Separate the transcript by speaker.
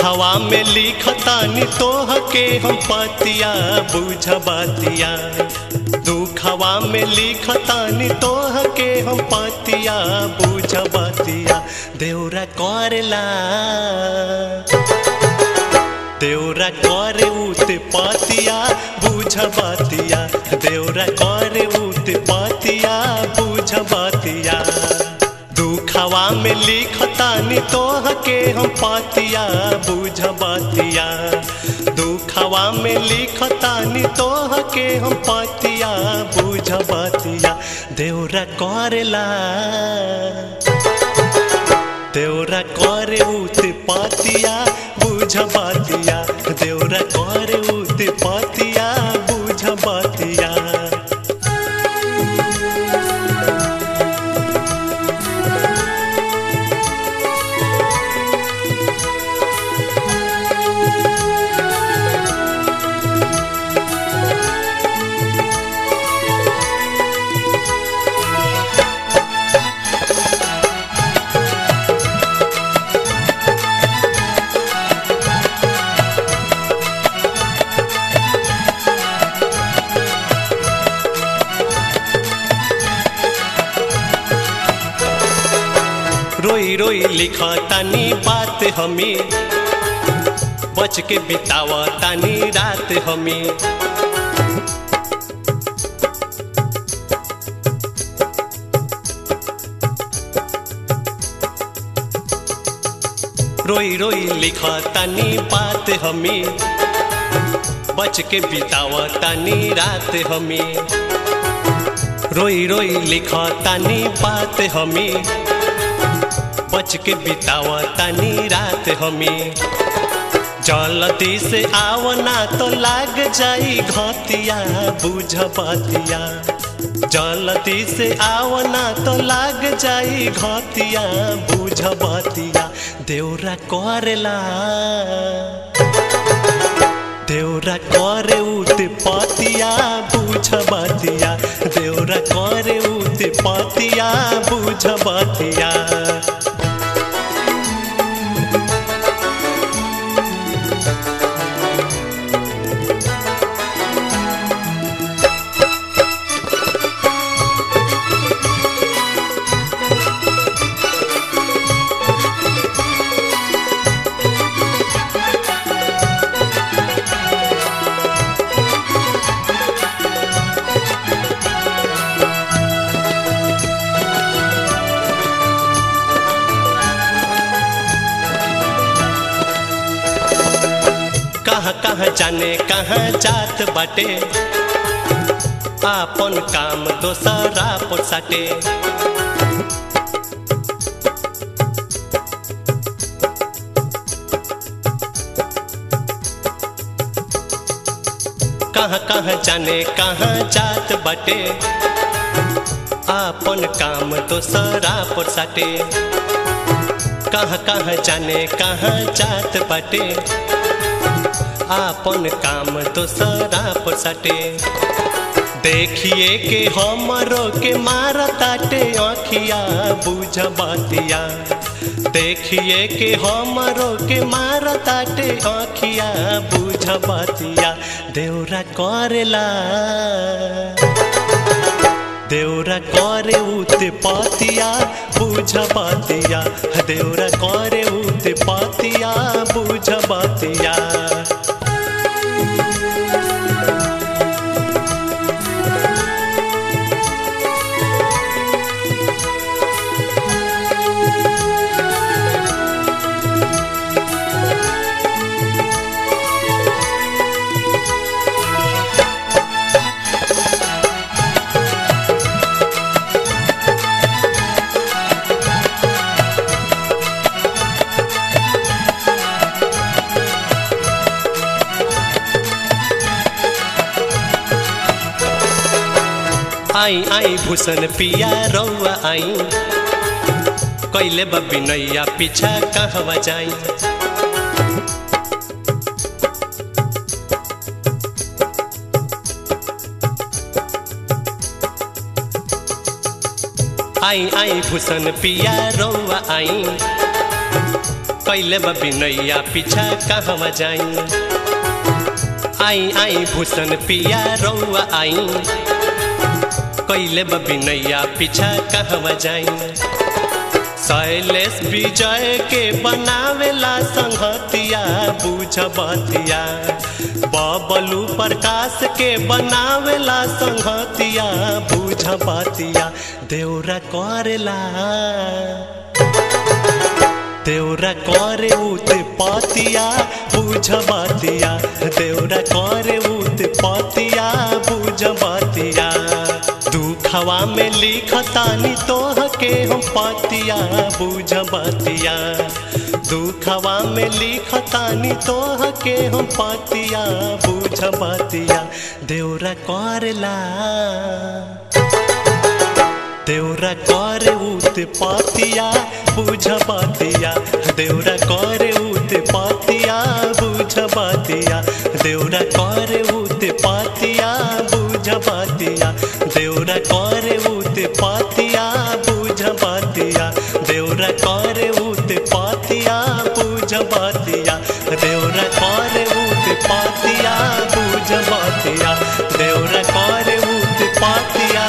Speaker 1: दुखवा में लिखतानी तोह के हम पतिया बुझ बातिया दुखवा में लिखतानी तोह के हम पतिया बुझ बातिया देवरा करेला देवरा करे उत पातिया बुझ बातिया देवरा करे उत पातिया बुझ बातिया दुखवा में लिखतानी तोह के हम पातिया बुझ बातिया दुखवा में लिखतानी तोह के हम पातिया बुझ बातिया देवरा करेला देवरा करे उत पातिया बुझ बातिया देवरा करे उत पातिया बुझ बातिया रोई रोई लिखा तानी बात हमें बच के बितावा तानी रात हमें रोई रोई लिखा तानी बात हमें बच के बितावा तानी रात हमें रोई रोई लिखा तानी बात हमें बच के बितावा तानी रात हमें जलती से आवना तो लाग जाई घतिया बुझ बातिया जलती से आवना तो लाग जाई घतिया बुझ बातिया देवरा करेला देवरा करे उत पातिया बुझ बातिया देवरा करे उत पातिया बुझ बातिया कहाँ कहाँ जाने कहाँ जात बाटे आपन काम दोसरा पर साटे कहाँ कहाँ जाने कहाँ जात बाटे आपन काम दोसरा पर साटे कहाँ कहाँ जाने कहाँ जात बाटे आपन काम दोसरा पर सटे देखिए के हमरो के मार ताटे आँखिया बुझ बातिया देखिए के हमरो के मार ताटे आँखिया बुझ बातिया देवरा करेला देवरा करे उत पातिया बुझ बातिया देवरा करे उत पातिया बुझ बातिया आई आई भूषण पिया रौआ आई कैले बबी नैया पीछा कहवा जाई आई आई भूषण पिया रौआ आई कैले बिनैया पीछा कहवा जाई आई आई भूषण पिया रौआ आई कैले बिनैया पीछा कहवा जाई शैलेश विजय के बनावेला संहतिया बुझ बतिया बबलू प्रकाश के बनावेला संहतिया बुझ बतिया देवरा करेला देवरा करे उत पतिया बुझ बतिया देवरा करे उत पतिया बुझ बतिया दुखवा में लिखतानी तोह के हम पतिया बुझ बतिया दुखवा में लिखतानी तोह के हम पतिया बुझ बतिया देवरा करेला देवरा करे उत पतिया बुझ बतिया देवरा करे उत पतिया बुझ बतिया देवरा करे उत पतिया बुझ बतिया देवरा करे उत पतिया बुझ बतिया देवरा करे उत पतिया बुझ बतिया देवरा करे उत पतिया बुझ बतिया देवरा करे उत पतिया